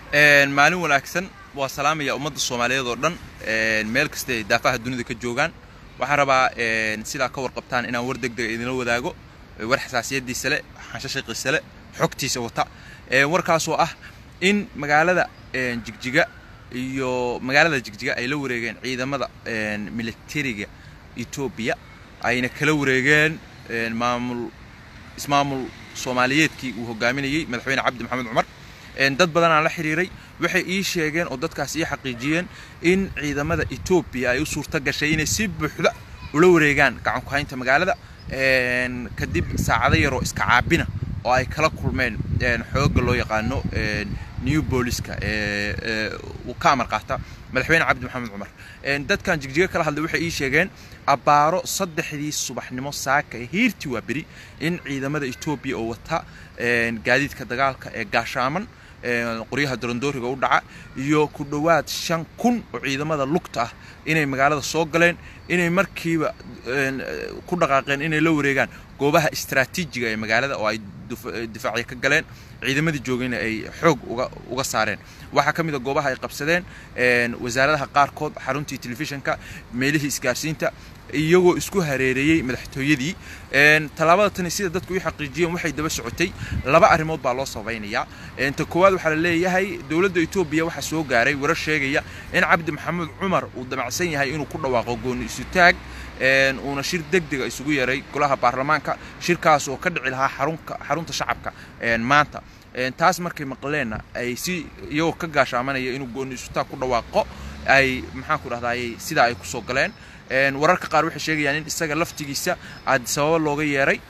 maalin wanaagsan waa salaamaya ummadda soomaaliyeed oo dhan meel kasta ay daafaha dunida ka joogaan waxaan rabaa sidaa ka warqabtaan inaan war deg dega idinla wadaago war xasaasiyadiisa le xanshashaqiisa le xogtiisa wata warkaasoo ah in magaalada jigjiga iyo magaalada jigjiga ay la wareegeen ciidamada militariga etoobiya ayna kala wareegeen maamul ismaamul soomaaliyeedkii uu hogaaminayey madaxweyne cabdi maxamed cumar dad badanaan la xiriiray waxay ii sheegeen oo dadkaas ii xaqiijiyeen in ciidamada etoobiya ay u suurto gashay inay si buuxda ula wareegaan gacan ku haynta magaalada kadib saacado yaroo iska caabina oo ay kala kulmeen xoogga loo yaqaano new booliska uu ka amar qaata madaxweyne cabdi maxamed cumar dadkan jigjiga kala hadlay waxay ii sheegeen abbaaro saddexdii subaxnimo saaka ee hiirtii waa beri in ciidamada etoobiya oo wata gaadiidka dagaalka ee gaashaaman qoryaha dorondooriga u dhaca iyo ku dhowaad shan kun oo ciidamada lugta ah inay magaalada soo galeen inay markiiba ku dhaqaaqeen inay la wareegaan goobaha istraatiijiga ee magaalada oo ay difaacya ka galeen ciidamadii joogayna ay xoog uga saareen waxaa ka mid a goobaha ay qabsadeen wasaaradaha qaarkood xaruntii telefishinka meelihii isgaarsiinta iyagoo isku hareereeyey madaxtooyadii tallaabada tani sida dadku u xaqiijiyeen waxay daba socotay laba arrimood baa loo sabaynayaa ta koowaad waxaa la leeyahay dowladda etoobiya waxaa soo gaaray warar sheegaya in cabdi maxamed cumar uu damacsan yahay inuu ku dhawaaqo gooni isutaag uuna shir degdega isugu yeeray golaha baarlamaanka shirkaas oo ka dhici lahaa xarunta shacabka maanta taas markay maqleenna ay si iyagoo ka gaashaamanaya inuu gooni isutaag ku dhawaaqo ay maxaan ku dhahdaayey sidaa ay kusoo galeen wararka qaar waxay sheegayaan in isaga laftigiisa aad sababo looga yeeray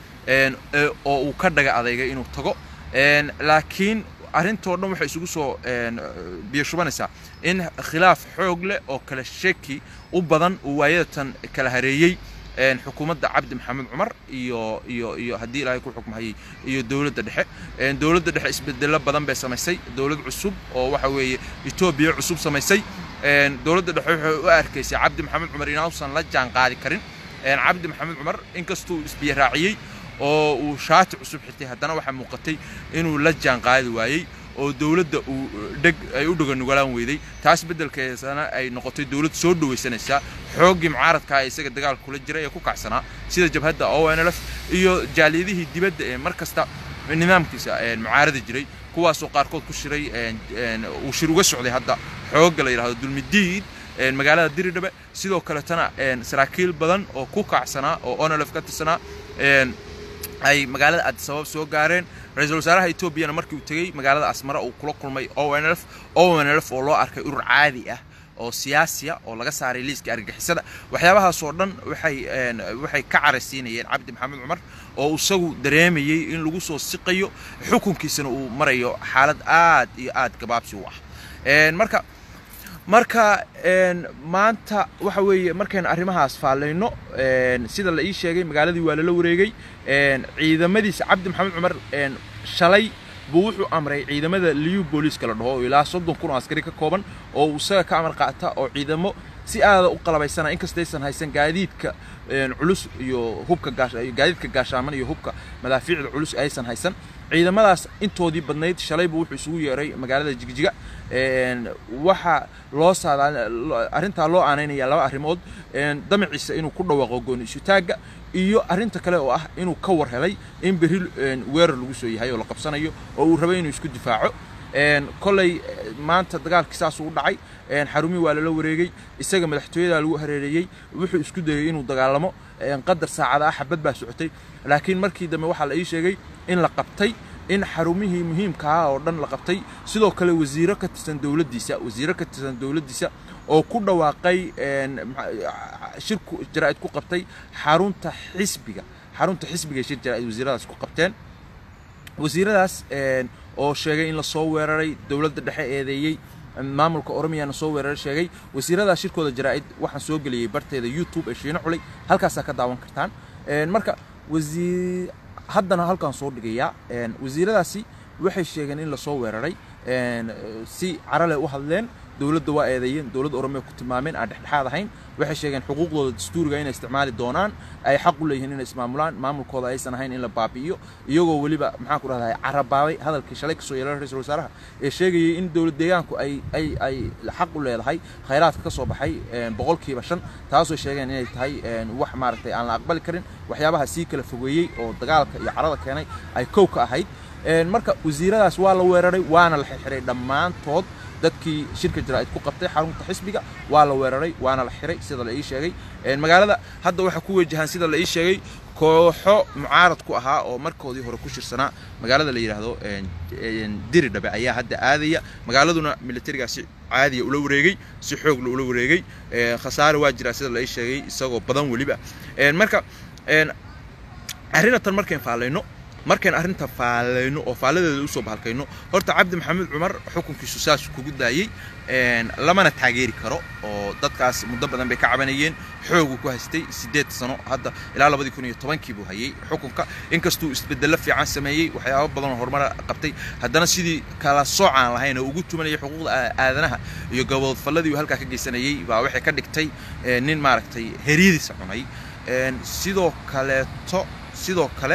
oo uu ka dhaga adeygay inuu tago laakiin arrintoo dhan waxay isugu soo biyo shubanaysaa in khilaaf xoog leh oo kala sheki u badan uu waayadatan kala hareeyey xukuumadda cabdi maxamed cumar iyo iyo iyo haddii ilaahay ku xukmahayey iyo dowladda dhexe dowladda dhexe isbedelo badan bay samaysay dowlad cusub oo waxa weeye etoobiya cusub samaysay dowladda dhexe waxay u arkaysay cabdi maxamed cumar inuusan la jaan qaadi karin cabdi maxamed cumar inkastuu isbiyo raaciyey oo uu shaati cusub xirtay haddana waxaa muuqatay inuu la jaan qaadi waayey oo dowladda uu dheg ay u dhoganugalaan weyday taas beddelkeesana ay noqotay dowlad soo dhawaysanaysaa xooggii mucaaradkaa ee isaga dagaalka kula jiray ee ku kacsanaa sida jabhadda o n lf iyo jaaliyadihii dibadda ee mar kasta nidaamkiisa mucaaradi jiray kuwaasoo qaarkood ku shiray uu shir uga socday hadda xoogga la yidhahdo dulmidiid magaalada diridhabe sidoo kaletana saraakiil badan oo ku kacsanaa oo onlf ka tirsanaa ay magaalada adisabab soo gaareen ra-iisul wasaaraha etoobiyana markii uu tegey magaalada asmara uu kula kulmay o n lf o n lf oo loo arkay urur caadi ah oo siyaasiya oo laga saaray liiska argagixisada waxyaabahaasoo dhan waxay waxay ka caraysiinayeen cabdi maxamed cumar oo isagu dareemayey in lagu soo siqayo xukunkiisana uu marayo xaalad aad iyo aad gabaabsi u ah marka marka maanta waxa weeye markaynu arrimahaas faallayno sida la ii sheegay magaaladii waa lala wareegay ciidamadiisa cabdi maxamed cumar shalay buu wuxuu amray ciidamada liyu booliiska la dhaho oo ilaa soddon kun oo askari ka kooban oo isaga ka amar qaata oo ciidamo si aada u qalabaysana inkastaysan haysan gaadiidka culus iyo hubka gaadiidka gaashaaman iyo hubka madaafiicda culus aysan haysan ciidamadaas intoodii badnayd shalaybu wuxuu isugu yeeray magaalada jigjiga waxaa loo saadaa arrintaa loo aanaynaya laba arrimood damaciisa inuu ku dhawaaqo gooni isutaagga iyo arrinta kale oo ah inuu ka war helay in berri weerar lagu soo yahay oo la qabsanayo oo uu rabay inuu isku difaaco kolay maanta dagaalkii saasuu u dhacay xarumii waa lala wareegay isaga madaxtooyadaa lagu hareereeyey wuxuu isku dayey inuu dagaalamo qadar saacada ah xabad baa socotay laakiin markii dambe waxaa la ii sheegay in la qabtay in xarumihii muhiimka ah oo dhan la qabtay sidoo kale wasiiro ka tirsan dowladdiisa wasiiro ka tirsan dowladdiisa oo ku dhawaaqay shirku jaraa'id ku qabtay xarunta xisbiga xarunta xisbiga shir jaraa'id wasiiradaas ku qabteen wasiiradaas oo sheegay in lasoo weeraray dowladda dhexe eedeeyey maamulka oromiyana soo weeraray sheegay wasiiradaas shirkooda jaraa'id waxaan soo geliyey barteeda youtube ee shiino culay halkaasaa ka daawan kartaan marka wasiir haddana halkaan soo dhigayaa wasiiradaasi waxay sheegeen in lasoo weeraray si carale u hadleen dowladda waa eedeeyeen dowladda oromia ku tilmaameen aan dhexdhexaad ahayn waxay sheegeen xuquuqdooda dastuuriga inay isticmaali doonaan ay xaq u leeyihiin inay ismaamulaan maamulkooda aysan ahayn in la baabi'iyo iyagoo weliba maxaan ku rahdaa carabaabay hadalkii shalay kasoo yeelay ra-iisul wasaaraha ee sheegayay in dowlad deegaanku ay ay ay xaq u leedahay khayraadka ka soo baxay boqolkiiba shan taasoo sheegeen inay tahay wax maaragtay aan la aqbali karin waxyaabaha sii kala fogeeyey oo dagaalka iyo carada keenay ay kow ka ahayd marka wasiiradaas waa la weeraray waana la xirxiray dhammaantood dadkii shirka jaraa'id ku qabtay xarunta xisbiga waa la weeraray waana la xiray sida la ii sheegay magaalada hadda waxaa ku wajahaan sida la ii sheegay kooxo mucaarad ku ahaa oo markoodii hore ku shirsanaa magaalada la yidhaahdo diridhabe ayaa hadda aadaya magaaladuna militarigaasi caadiya ula wareegay si xoogla ula wareegay khasaare waa jiraa sida la ii sheegay isagoo badan weliba marka arrinatan markayn faalayno markayn arrinta faalayno oo faaladeeda usoo bahalkayno horta cabdi maxamed cumar xukunkiisu saas kugu daayey lamana taageeri karo oo dadkaas muddo badan bay ka cabanayeen xoogu ku haystay siddeed sano hadda ilaa labadii kun iyo tobankii buu hayay xukunka inkastuu isbedello fiican sameeyey waxyaabo badanoo horumar qabtay haddana sidii kala soocaan lahayn oo ugu tumanayay xuquuqda aadanaha iyo gaboodfalladii uu halkaa ka geysanayey baa waxay ka dhigtay nin maaragtay heryadiisa cunay sidoo kaleeto sidoo kale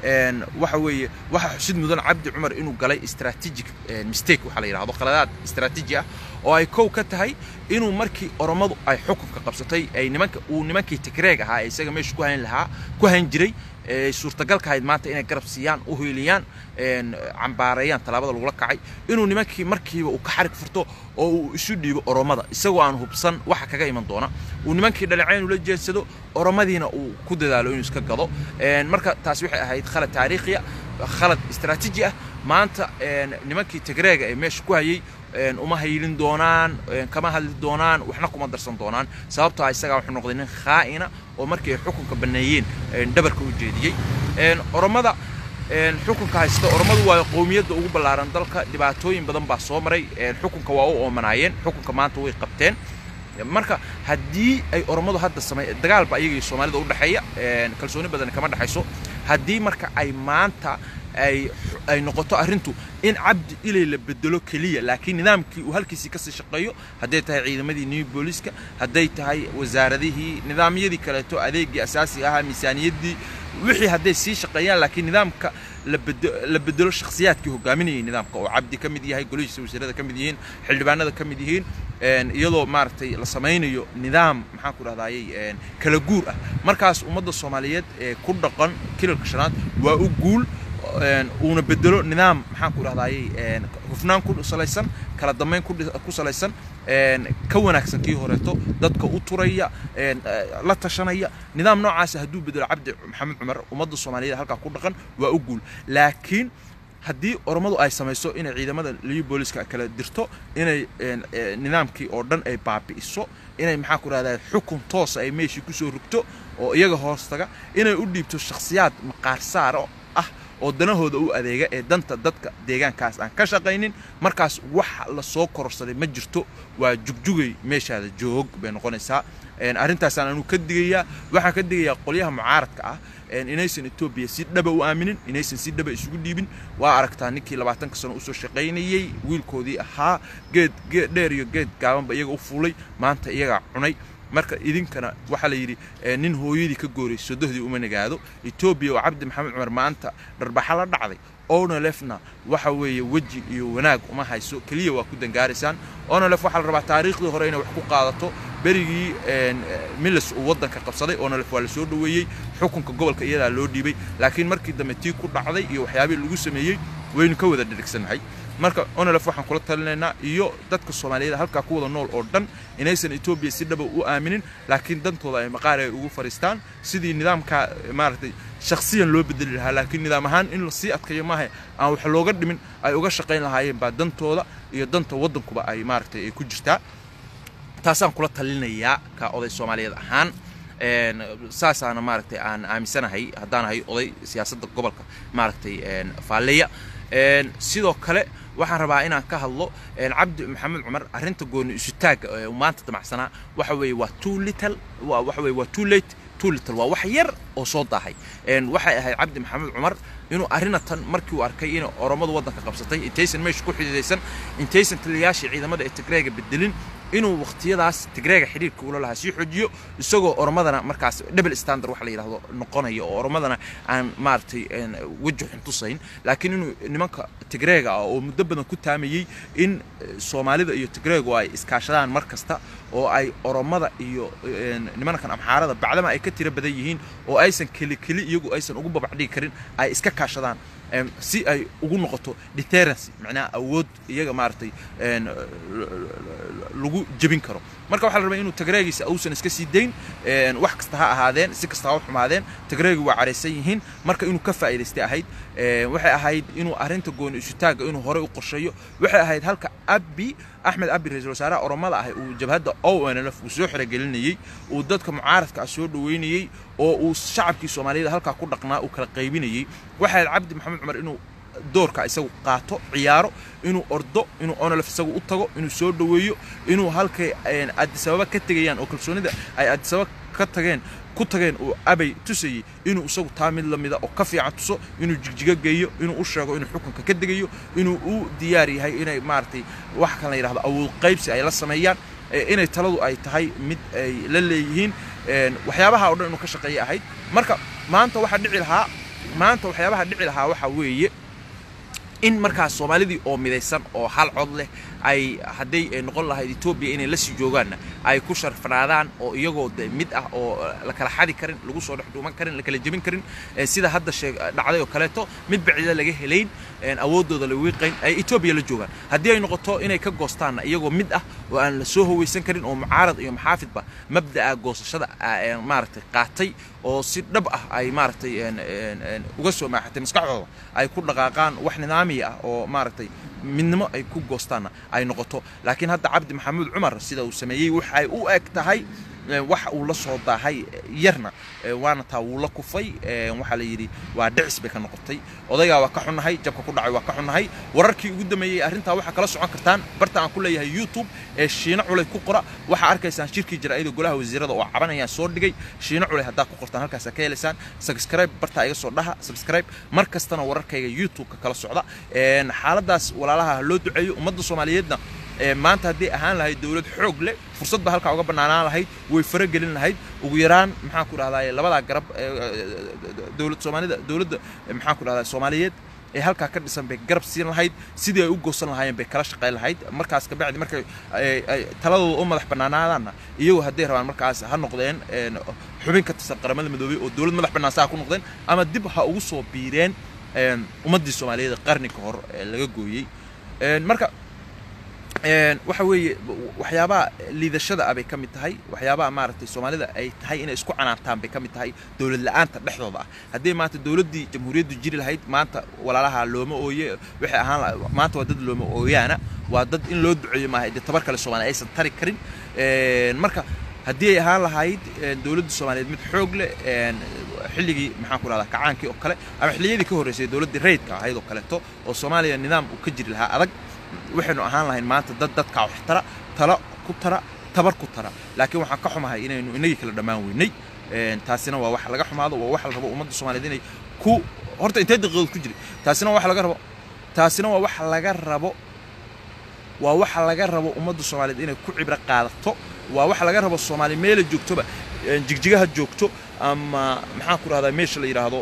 waxa weeye waxa xusid mudan cabdi cumar inuu galay strategic mistake waxaa la yidhahdo qaladaad strateji ah oo ay kow ka tahay inuu markii oromadu ay xukunka qabsatay ay nimanka uu nimankii tigreeg ahaa ee isaga meesha ku hayn lahaa ku hayn jiray suurtagalka ahayd maanta inay garab siiyaan u hiiliyaan cambaareeyaan tallaabada lagula kacay inuu nimankii markiiba uu ka xarig furto oo uu isu dhiibo oromada isagoo aan hubsan waxa kaga iman doona uu nimankii dhaleecayn ula jeedsado oromadiina uu ku dadaalo inuu iska gado marka taasi waxay ahayd khalad taariikhiya khalad istaraatiiji ah maanta nimankii tigreega ee meesha ku hayay uma haylin doonaan kama hadli doonaan waxna kuma darsan doonaan sababtoo isagaa wuxuu noqday nin khaa'ina oo markii ay xukunka banneeyeen dhabarka u jeediyey oromada xukunka haysta oromadu waa qowmiyadda ugu ballaaran dalka dhibaatooyin badan baa soo maray xukunka waa u oomanaayeen xukunka maanta way qabteen marka haddii ay oromadu hadda samey dagaalba iyaga iyo soomaalida u dhexeeya kalsooni badan kama dhexayso haddii marka ay maanta ay ay noqoto arrintu in cabdi ilay la bedelo keliya laakiin nidaamkii uu halkiisii kasii shaqeeyo hadday tahay ciidamadii new booliska hadday tahay wasaaradihii nidaamyadii kaleeto adeegii asaasiga ahaa miisaaniyaddii wixii hadday sii shaqeeyaan laakiin nidaamka la bedelo shakhsiyaadkii hogaaminayay nidaamka oo cabdi ka mid yahay golihiisa wasiirada ka mid yihiin xildhibaanada ka mid yihiin iyadoo maaragtay la samaynayo nidaam maxaan ku dhahdayey kala guur ah markaas ummadda soomaaliyeed ee ku dhaqan kilalka shanaad waa u guul uuna bedelo nidaam maxaan ku dhahdayey hufnaan ku salaysan kala dambayn ku salaysan ka wanaagsan kii horeeto dadka u turaya la tashanaya nidaam noocaasa hadduu bedelo cabdi maxamed cumar ummadda soomaaliyeed halkaa ku dhaqan waa u guul laakiin haddii oromadu ay samayso inay ciidamada liyo booliska kala dirto inay nidaamkii oo dhan ay baabi'iso inay maxaa ku rahdaa xukun toosa ay meeshii kusoo rogto oo iyaga hoostaga inay u dhiibto shakhsiyaad maqaar saaro ah oo danahooda u adeega ee danta dadka deegaankaas aan ka shaqaynin markaas wax la soo kororsaday ma jirto waa jugjugay meeshaada joog bay noqonaysaa arrintaasaan anu ka digayaa waxaan ka digayaa qolyaha mucaaradka ah inaysan etoobiya si dhaba u aaminin inaysan si dhaba isugu dhiibin waa aragtaa ninkii labaatanka sano usoo shaqaynayey wiilkoodii ahaa geed geed dheer iyo geed gaabanba iyaga u fuulay maanta iyagaa cunay marka idinkana waxaa la yidhi nin hooyadii ka gooray sodohdii uma nagaado etoobiya oo cabdi maxamed cumar maanta dharbaxa la dhacday onolefna waxa weeye weji iyo wanaag uma hayso keliya waa ku dangaaraysaan onolef waxaa la rabaa taariikhdii hore inay wax ku qaadato berigii milis uu waddanka qabsaday onolef waa la soo dhoweeyey xukunka gobolka iyadaa loo dhiibay laakiin markii dambe tii ku dhacday iyo waxyaabihii lagu sameeyey waynu ka wada dhirigsannahay marka onolef waxaan kula talinaynaa iyo dadka soomaaliyeed halkaa ku wada nool oo dhan inaysan etoobiya si dhaba u aaminin laakiin dantooda ay maqaar ay ugu fadhiistaan sidii nidaamka maaragtay shakhsiyan loo bedeli lahaa laakiin nidaam ahaan in lasii adkayo maaha aan wax looga dhimin ay uga shaqayn lahaayeen baa dantooda iyo danta waddankuba ay maaragtay ay ku jirtaa taasaan kula talinayaa ka oday soomaaliyeed ahaan saasaana maaragtay aan aaminsanahay haddaan ahay oday siyaasadda gobolka maaragtay faalleya sidoo kale waxaan rabaa inaan ka hadlo cabdi maxamed cumar arrinta gooni isutaagga ee maanta damacsanaa waxa weeye waa too little waxa weeye waa too late too little waa wax yar oo soo daahay waxay ahayd cabdi maxamed cumar inuu arrinatan markii uu arkay inay oromadu waddanka qabsatay intaysan meesha ku xididaysan intaysan taliyayaashii ciidamada ee tigreega bedelin inuu waqtiyadaas tigreega xidhiirka ula lahaa sii xojiyo isagoo oromadana markaas double standard wax la yidhaahdo noqonaya oo oromadana aan maaragtay weji xun tusayn laakiin inuu nimanka tigreega ah oo muddo badan ku taamayey in soomaalida iyo tigreegu ay iskaashadaan mar kasta oo ay oromada iyo nimankan amxaarada bacdama ay ka tiro badan yihiin oo aysan keli keli iyagu aysan ugu babacdhigi karin ay iska kaashadaan si ay ugu noqoto deterrency macnaha awood iyaga maaragtay lagu jebin karo marka waxaa la rabaa inuu tagreegiisa uusan iska sii dayn wax kasta ha ahaadeen si kasta ha u xumaadeen tagreegi waa caraysan yihiin marka inuu ka faa'iidaystay ahayd waxay ahayd inuu arrinta gooni isutaagga inuu horey u qorsheeyo waxay ahayd halka abi axmed abi ra-iisul wasaaraha oromada ah uu jabhadda o n l f uu soo xerogelinayey uu dadka mucaaradka ah soo dhoweynayey oo uu shacabkii soomaaliyada halkaa ku dhaqnaa uu kala qaybinayey waxay ahayd cabdi maxamed cumar inuu doorka isagu qaato ciyaaro inuu ordo inuu onolf isagu u tago inuu soo dhoweeyo inuu halkay adisababa ka tegayaan oo kalsoonida ay adisababa ka tageen ku tageen uu abay tusayey inuu isagu taa mid la mida oo ka fiican tuso inuu jigjigo geeyo inuu u sheego inuu xukunka ka degayo inuu u diyaar yahay inay maaragtay wax kan la yidhahdo awood qaybsi ay la sameeyaan inay taladu ay tahay mid ay la leeyihiin waxyaabaha o dhan inuu ka shaqeeya ahayd marka maanta waxaa dhici lahaa maanta waxyaabaha dhici lahaa waxaa weeye in markaas soomaalidii oo midaysan oo hal cod leh ay hadday noqon lahayd etoobiya inay la sii joogaanna ay ku sharfanaadaan oo iyagoo de mid ah oo la kala xadi karin lagu soo dhex dhuuman karin la kala jebin karin sida hadda sheeg dhacday oo kaleeto mid bacida laga helayn awooddooda la wiiqayn ay etoobiya la joogaan haddii ay noqoto inay ka goostaanna iyagoo mid ah oo aan la soo hawaysan karin oo mucaarad iyo maxaafidba mabda'a goosashada maaragtay qaatay oo si dhab ah ay maaragtay uga soo maaxatay maskaxdooda ay ku dhaqaaqaan wax nidaamiya ah oo maaragtay midnimo ay ku goostaanna ay noqoto laakiin hadda cabdi maxamuud cumar sida uu sameeyey waxay u eg tahay wax uu la soo daahay yarna waana taa wuu la kufay waxaa la yidhi waa dhicis bay ka noqotay odaygaa waa ka xunnahay jabka ku dhacay waa ka xunnahay wararkii ugu dambeeyey arrintaa waxaa kala socon kartaan barta aan ku leeyahay youtube ee shiino culay ku qora waxaa arkaysaan shirkii jaraa'ida golaha wasiirada oo cabanayaan soo dhigay shiino culay haddaa ku qortaan halkaasaa ka helaysaan subscribe bartaa iga soo dhaha subscribe mar kastana wararkayga youtube-ka kala socda xaaladaas walaalaha loo duceeyo ummadda soomaaliyeedna maanta haddii ahaan lahayd dowlad xoog leh fursad ba halkaa uga bannaanaan lahayd way faragelin lahayd ugu yaraan maxaan ku dhahdaa labadaa garab dowlad soomaalida dowladda maxaan ku dhahdaa soomaaliyeed ee halkaa ka dhisan bay garab siin lahayd sidii ay u goosan lahaayeen bay kala shaqayn lahayd markaas kabacdi markay taladooda u madax bannaanaadaanna iyagu hadday rabaan markaas ha noqdeen xubin ka tirsan qaramada midoobay oo dowlad madax bannaan saa ku noqdeen ama dib ha ugu soo biireen ummaddii soomaaliyeed qarni ka hor laga gooyey marka waxa weeye waxyaabaha liidashada ah bay ka mid tahay waxyaabaha maaragtay soomaalida ay tahay inay isku canaantaan bay ka mid tahay dowlad la-aanta dhexdooda ah haddii maanta dowladdii jamhuuriyaddu jiri lahayd maanta walaalaha looma ooye waxay ahaan maanta waa dad looma ooyaana waa dad in loo duceeyo maaha dee tabar kale soomaaliya aysan tari karin marka haddii ay ahaan lahayd dowladda soomaaliyeed mid xoog leh xilligii maxaan ku dhahdaa kacaankii oo kale ama xilliyadii ka horreysay dowladdii rayidka ahayd oo kaleeto oo soomaaliya nidaam uu ka jiri lahaa adag waxaynu ahaan lahayn maanta dad dadkaa wax tara talo ku tara tabar ku tara laakiin waxaan ka xumahay inaynu inagii kala dhammaan weynay taasina waa wax laga xumaado waa wax la rabo ummadda soomaaliyeed inay ku horta intee daqiiqadood ku jiri taasina waa wax laga rabo taasina waa wax laga rabo waa waxa laga rabo ummadda soomaaliyeed inay ku cibro qaadato waa waxa laga rabo soomaali meela joogtoba jigjigaha joogto ama maxaan ku dhahdaa meesha la yidhaahdo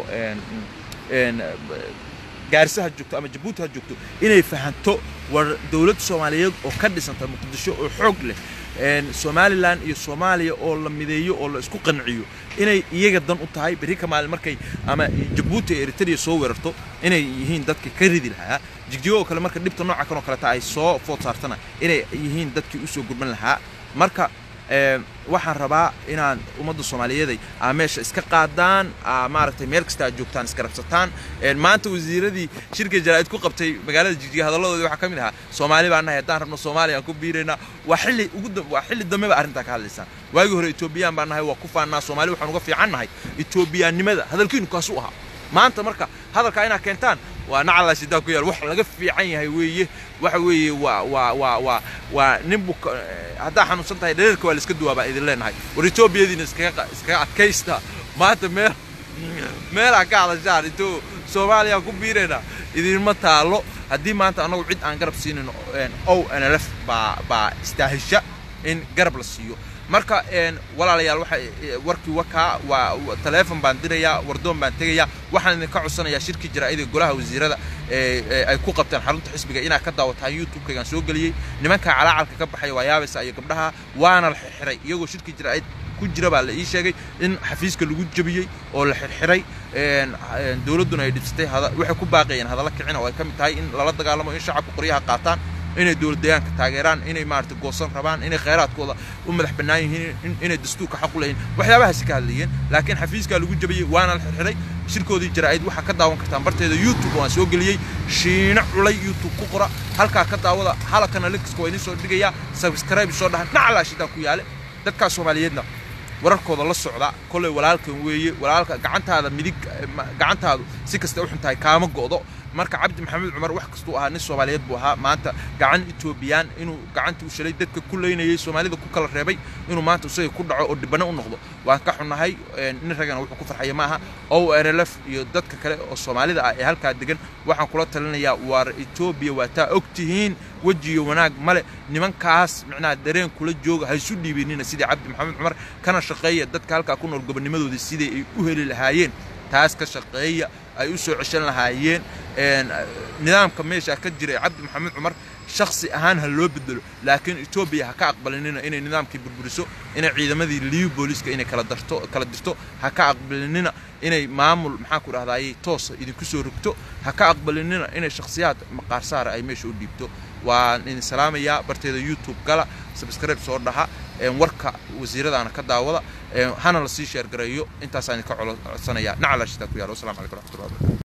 gaarisa ha joogto ama jabuuti ha joogto inay fahanto war dowlad soomaaliyeed oo ka dhisanta muqdisho oo xoog leh somalilan iyo soomaaliya oo la mideeyo oo la isku qanciyo inay iyaga dan u tahay berri ka maalin markay ama jabuuti ee eritrea soo weerarto inay yihiin dadkii ka ridi lahaa jigjigo oo kale marka dhibta nooca kan oo kaleta ay soo food saartana inay yihiin dadkii usoo gurman lahaa marka waxaan rabaa inaan ummadda soomaaliyeeday aa meesha iska qaadaan maaragtay meel kasta aad joogtaan iska rabsataan maanta wasiiradii shirka jaraa'id ku qabtay magaalada jigjiga hadalladooda waxaa ka mid ahaa soomaali baan nahay haddaan rabno soomaaliya aan ku biiraynaa waa xilli ugu waa xilli dambe ba arrintaa ka hadlaysaan waagii hore etoobiyaan baan nahay waa ku faannaa soomaali waxaan uga fiican nahay etoobiyaannimada hadalkiinu kaasuu ahaa maanta marka hadalkaa inaad keentaan waa nacala shidaa ku yaal wax laga fiican yahay weeye waxa weeye waa waa waa waa waa nin bu haddaa xanuunsan tahay dhareerka waa la iska duwaa baa idin leenahay war etoobiyadiina iskaga iskaga adkaysta maanta meel meelaa ka hadashaan intuu soomaaliya ku biirayna idinma taalo haddii maanta annagu cid aan garab siinin ow nlf baa baa istaahisha in garab la siiyo marka walaalayaal waxa warkii wakaa waa taleefon baan dirayaa wardoon baan tegayaa waxaan idinka codsanayaa shirki jaraa'ida golaha wasiirada ay ku qabteen xarunta xisbiga inaad ka daawataan youtube-kaygaan soo geliyey nimanka calaacalka ka baxaya waa yaabaysa iyo gabdhaha waana la xirxiray iyagoo shirki jaraa'id ku jira baa la ii sheegay in xafiiska lagu jabiyey oo la xirxiray dowladduna ay dhibsatay waxay ku baaqayeen hadalla kicin oo ay ka mid tahay in lala dagaalamo in shacabka qoryaha qaataan inay dowlad deegaanka taageeraan inay maarata goosan rabaan inay khayraadkooda u madax bannaan yihiin inay dastuurka xaq u leeyihin waxyaabahaasi ka hadlayeen laakiin xafiiskaa lagu jabiyey waana la xirxiray shirkoodii jaraa'id waxaa ka daawan kartaan barteeda youtube waan soo geliyey shiino culay youtube ku qora halkaa ka daawada halakana linkiska waa idin soo dhigayaa subscribe soo dhaha nacalaa shidaa ku yaale dadkaa soomaaliyeedna wararkooda la socda kolley walaalkan weeye walaalka gacantaada midig gacantaadu si kasta u xun tahay kaama go'do marka cabdi maxamed cumar wax kastuu ahaa nin soomaaliyeed buu ahaa maanta gacan etoobiyaan inuu gacantii u shalay dadka ku leynayay soomaalida ku kala reebay inuu maanta isaga ku dhaco oo dhibano u noqdo waan ka xunnahay nin ragana wuxuu ku farxaya maaha o nlf iyo dadka kale oo soomaalida ah ee halkaa degan waxaan kula talinayaa waar etoobiya waa taa og tihiin wejiyo wanaag male nimankaas micnaha dareen kula jooga ha isu dhiibinina sidii cabdi maxamed cumar kana shaqeeya dadka halkaa ku nool gobonnimadooda sidii ay u heli lahaayeen taas ka shaqeeya ay u soo ceshan lahaayeen nidaamka meesha ka jira cabdi maxamed cumar shaksi ahaan ha loo bedelo laakiin etoobiya ha ka aqbalinina inay nidaamkii burburiso inay ciidamadii liyu booliiska inay kala darto kala dirto ha ka aqbalinina inay maamul maxaan ku dhahdaayey toosa idinku soo rogto ha ka aqbalinina inay shakhsiyaad maqaar saara ay meesha u dhiibto waan idin salaamayaa barteeda youtube gala subscribe soo dhaha warka wasiiradaana ka daawada hana lasii sheergareeyo intaasaan idinka codsanayaa nacala shitaa ku yaalo wassalamu calaykum raxmatullahi wabarakatu